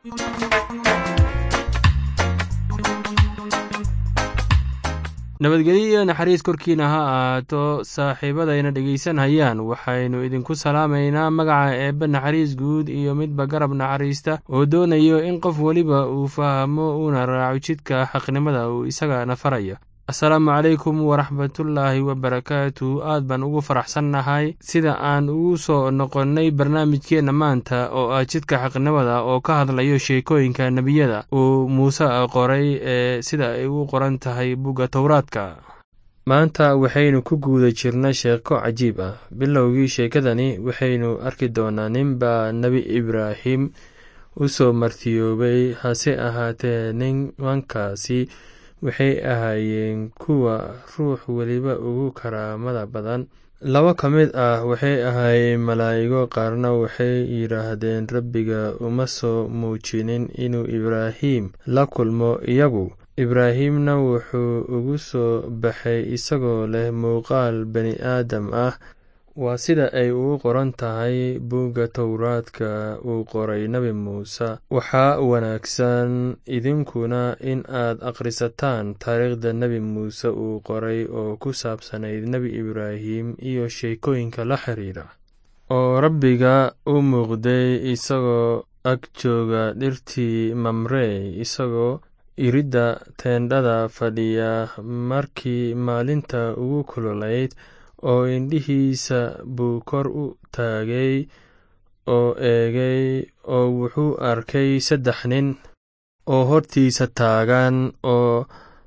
nabadgelyo iyo naxariis korkiina ha ahaato saaxiibadayna dhegaysanhayaan waxaynu idinku salaamaynaa magaca eebbe naxariis guud iyo midba garab naxariista oo doonayo in qof weliba uu fahmo uuna raaco jidka xaqnimada uu isagana farayo asalaamu calaykum waraxmatullaahi wabarakaatu aad baan ugu faraxsannahay sida aan ugu soo noqonnay barnaamijkeenna maanta oo ah jidka xaqnimada oo ka hadlayo sheekooyinka nebiyada uu muuse qoray ee sida ay u qoran tahay bugga towraadka maanta waxaynu ku guuda jirna sheeko cajiib ah bilowgii sheekadani waxaynu arki doonaa ninbaa nebi ibraahim u soo martiyoobay hase ahaatee nimankaasi waxay ahaayeen kuwa ruux weliba ugu karaamada badan laba ka mid ah waxay ahaayeen malaa'igo qaarna waxay yidhaahdeen rabbiga uma soo muujinin inuu ibraahim la kulmo iyagu ibraahimna wuxuu ugu soo baxay isagoo leh muuqaal bani aadam ah waa sida ay ugu qoran tahay buugga towraadka uu qoray nebi muuse waxaa wanaagsan idinkuna in aad akhrisataan taariikhda nebi muuse uu qoray oo ku saabsanayd nebi ibraahim iyo sheekooyinka la xiriira oo rabbiga u muuqday isagoo ag jooga dhirtii mamrey isagoo iridda teendhada fadhiya markii maalinta ugu kululayd oo indhihiisa buu kor u taagay oo eegay oo wuxuu arkay saddex nin oo hortiisa taagan oo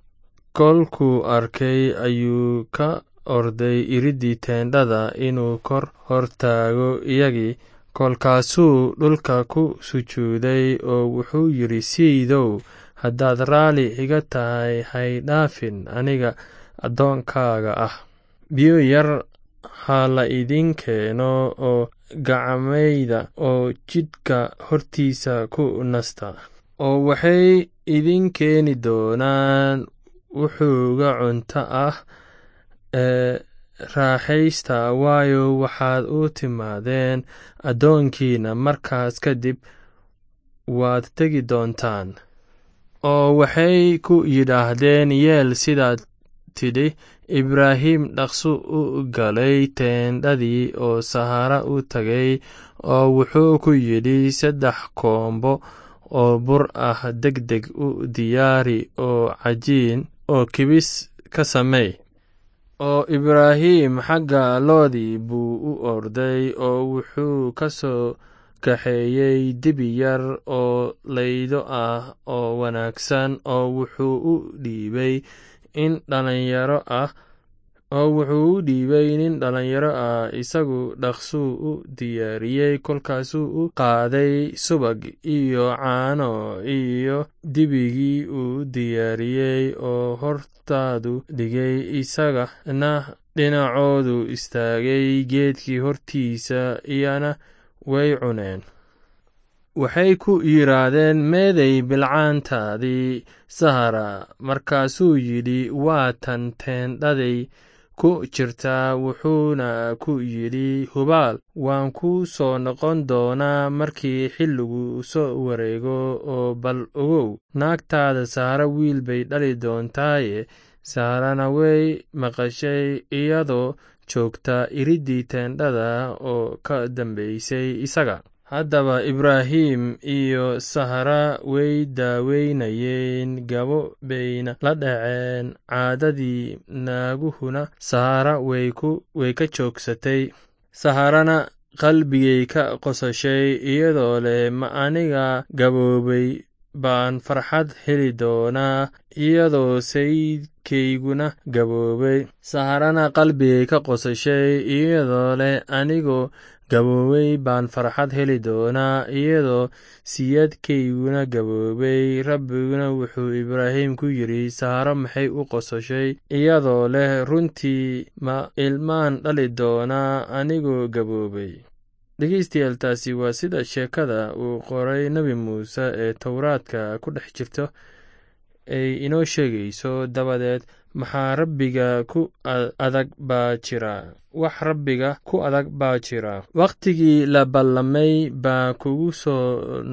kolkuu arkay ayuu ka orday iriddii teendhada inuu kor hor taago iyagii kolkaasuu dhulka ku sujuuday oo wuxuu yidhi siidow haddaad raalli iga tahay hay dhaafin aniga addoonkaaga ah biyo yar ha la idin keeno oo gacmayda oo jidhka hortiisa ku nasta oo waxay idin keeni doonaan wuxuuga cunto ah ee raaxaysta waayo waxaad u timaadeen addoonkiina markaas kadib waad tegi doontaan oo waxay ku yidhaahdeen yeel sidaad tidhi ibraahim dhaqsu u galay teendhadii oo sahara u tagay oo wuxuu ku yidhi saddex koombo oo bur ah deg deg u diyaari oo cajiin oo kibis ka samey oo ibraahim xagga loodii buu u orday oo wuxuu ka soo kaxeeyey dibi yar oo laydo ah oo wanaagsan oo wuxuu u dhiibay in dhalinyaro ah oo wuxuu u dhiibay nin dhalinyaro ah isagu dhaqsuu u diyaariyey kolkaasuu u qaaday subag iyo caano iyo dibigii uu diyaariyey oo hortaadu dhigay isagana dhinacoodu istaagay geedkii hortiisa iyana way cuneen waxay ku yidhaahdeen meeday bilcaantaadii sahara markaasuu yidhi waa tan teendhaday ku jirtaa wuxuuna ku yidhi hubaal waan ku soo noqon doonaa markii xilligu soo wareego oo bal ogow naagtaada sahara wiil bay dhali doontaaye saharana way maqashay iyadoo joogta iriddii teendhada oo ka dambaysay isaga haddaba ibraahim iyo sahara way daaweynayeen gabo bayna la dhaceen caadadii naaguhuna sahara way ka joogsatay saharana qalbigay ka qosashay iyadoo leh ma aniga gaboobay baan farxad heli doonaa iyadoo sayidkayguna gaboobay saharana qalbigay ka qosashay iyadoo leh anigoo gaboobay baan farxad heli doonaa iyadoo siyadkayguna gaboobay rabbiguna wuxuu ibraahim ku yidhi saharo maxay u qosashay iyadoo leh runtii ma ilmaan dhali doonaa anigoo gaboobay dhegeystayaal taasi waa sida sheekada uu qoray nebi muuse ee towraadka ku dhex jirto ay inoo sheegayso dabadeed maxaa rabbiga ku adag baa jira wax rabbiga ku adag baa jira wakhtigii la ballamay baa kugu soo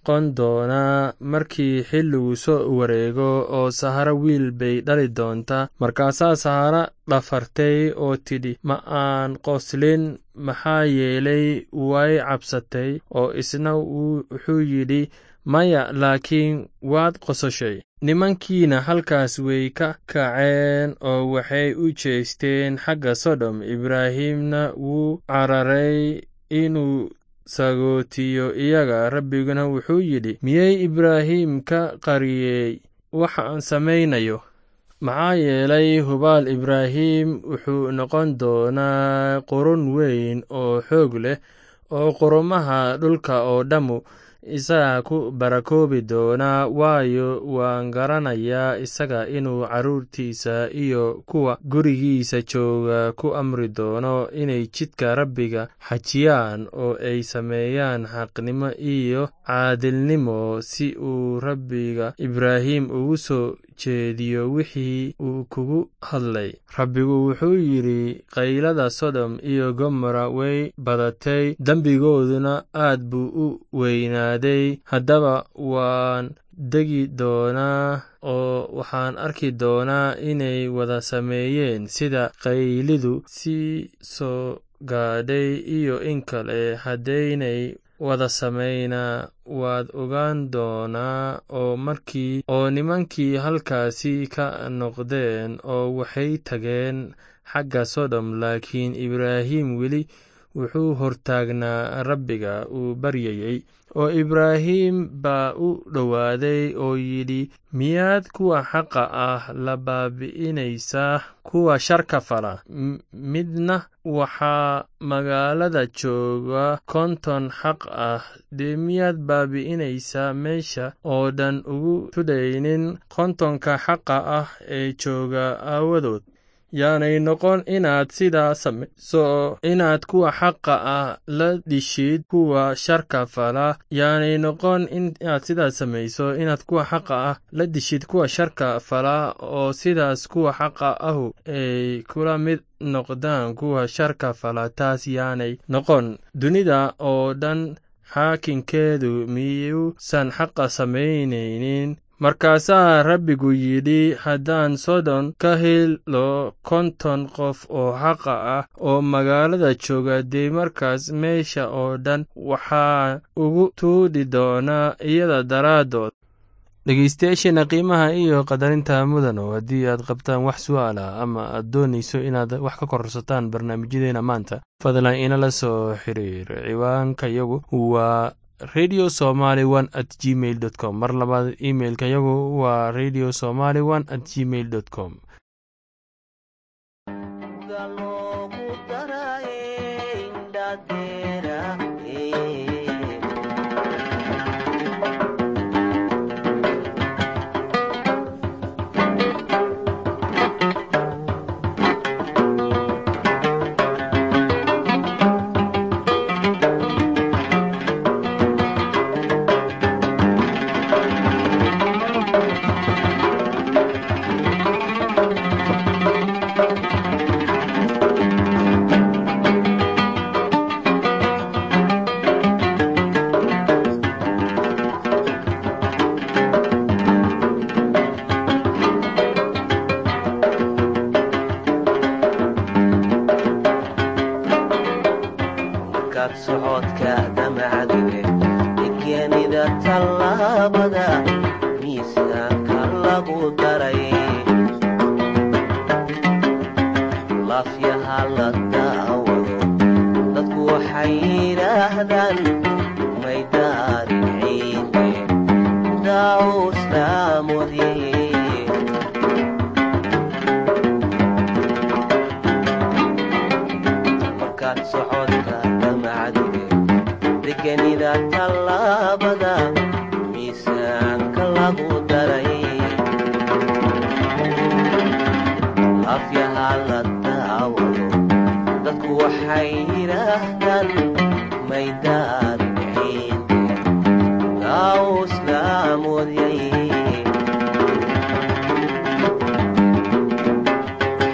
noqon doonaa markii xilligu soo wareego oo saharo wiil bay dhali doontaa markaasaa sahara dhafartay oo tidhi ma aan qoslin maxaa yeelay way cabsatay oo isna wuxuu yidhi maya laakiin waad qososhay nimankiina halkaas way ka kaceen oo waxay u jeesteen xagga sodom ibraahimna wuu cararay inuu sagootiyo iyaga rabbiguna wuxuu yidhi miyey ibraahim ka qariyey waxaan samaynayo maxaa yeelay hubaal ibraahim wuxuu noqon doonaa qurun weyn oo xoog leh oo qurumaha dhulka oo dhammu isaga ku barakoobi doonaa waayo waan garanayaa isaga inuu carruurtiisa iyo kuwa gurigiisa jooga ku amri doono inay jidka rabbiga xajiyaan oo ay sameeyaan xaqnimo iyo caadilnimo si uu rabbiga ibraahim ugu soo jeediyo wixii uu kugu hadlay rabbigu wuxuu yidhi qaylada sodom iyo gomora way badatay dembigooduna aad buu u weynaaday haddaba waan degi doonaa oo waxaan arki doonaa inay wada sameeyeen sida qaylidu sii soo gaadhay iyo in kale haddaynay wada samaynaa waad ogaan doonaa oo markii oo nimankii halkaasi ka noqdeen oo waxay tageen xagga sodom laakiin ibraahim weli wuxuu hortaagnaa rabbiga uu baryayey oo ibraahim baa u dhowaaday oo yidhi miyaad kuwa xaqa ah la baabi'inaysaa kuwa sharka fala midna waxaa magaalada jooga konton xaq ah dee miyaad baabi'inaysaa meesha oo dhan ugu tudhaynin kontonka xaqa ah ee jooga aawadood yaanay noqon inaad sidaa samayso inaad kuwa xaqa ah la dhishid kuwa sharka fala yaanay noqon inaad sidaas samayso inaad kuwa xaqa ah la dishid kuwa sharka fala oo sidaas kuwa xaqa ahu ay kula mid noqdaan kuwa sharka fala taas yaanay noqon dunida oo dhan xaakinkeedu miyuusan xaqa samaynaynin markaasaa rabbigu yidhi haddaan sodon ka helo konton qof oo xaqa ah oo magaalada jooga dee markaas meesha oo dhan waxaa ugu tuudhi doonaa iyada daraaddood dhegeystayaasheena qiimaha iyo qadarinta mudano haddii aad qabtaan wax su'aal ah ama aad doonayso inaad wax ka korsataan barnaamijyadeena maanta fadlan inala soo xiriir ciwaanka yagu waa radio somaly one at gmail dot com mar labaad imailka yagu waa radio somaly one at gmail dot com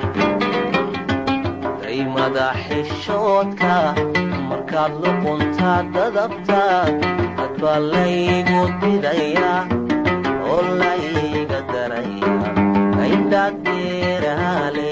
madaxishoodka markaad luqunta dadabta hadbaa laygu didaya oo layga daraya indhaad deeraale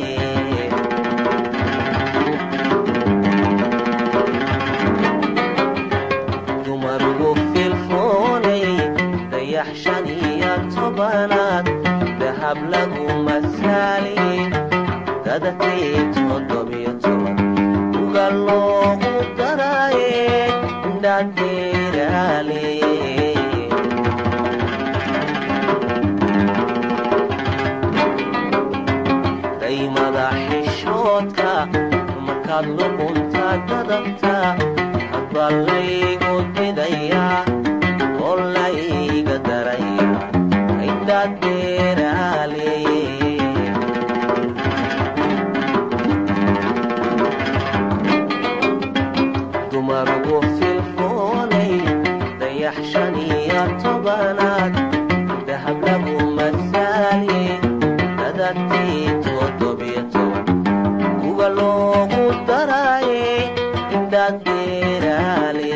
dumarugu filfoonay dayax shan iyo tobanaad dahab lagu masaali dadakii toddobiyo toban uga loogu daraaye indhaad deeraale daymada xishoodka markaad luqunta dadabta hadbaa laygu didaya oo layga daraya indhaad deeraale dumarugu filfoonay dayax shan iyo tobanaad dahab lagu masaali dadadkii toddobiyo toban uga loogu daraaye indhaad deeraale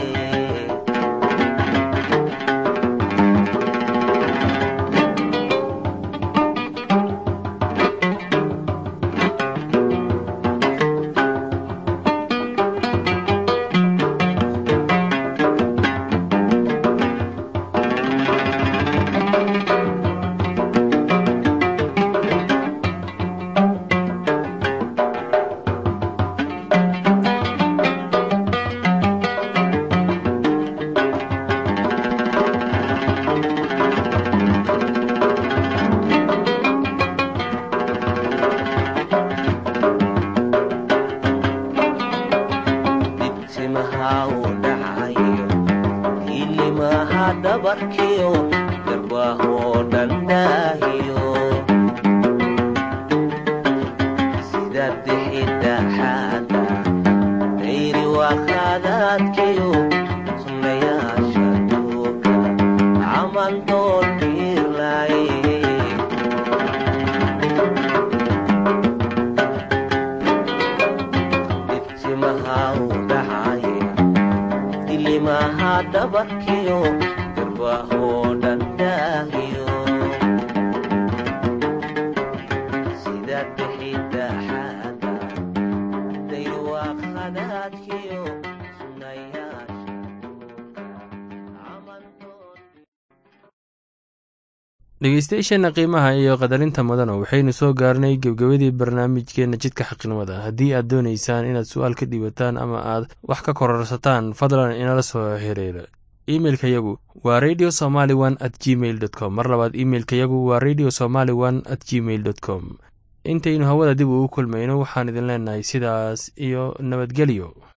dibtimaha u dhacayo hilimaha dhabarkiyo garbaahoo dhandhaahiyo sida dixidhaxaada dayri wakhadaadkiyo sunnayaasha duuga camal dool biirlaaye dibtimaha u dhacaye dilimaha dhabarkiyo garbaahoo dhandhaahiyo sida dixidhaxaada dayruwaaqhadaadkiyo sunnayaasha duuga camal dool dhegeystayaasheenna qiimaha iyo qadarinta mudana waxaynu soo gaarnay gebgebadii barnaamijkeenna jidka xaqnimada haddii aad doonaysaan inaad su-aal ka dhiibataan ama aad wax ka kororsataan fadlan inala soo xiriira imeilka yagu waa radio somaly one at gmail dot com mar labaad imeilka yagu waa radio somaly one at gmail dot com intaynu hawada dib ugu kulmayno waxaan idin leenahay sidaas iyo nabadgelyo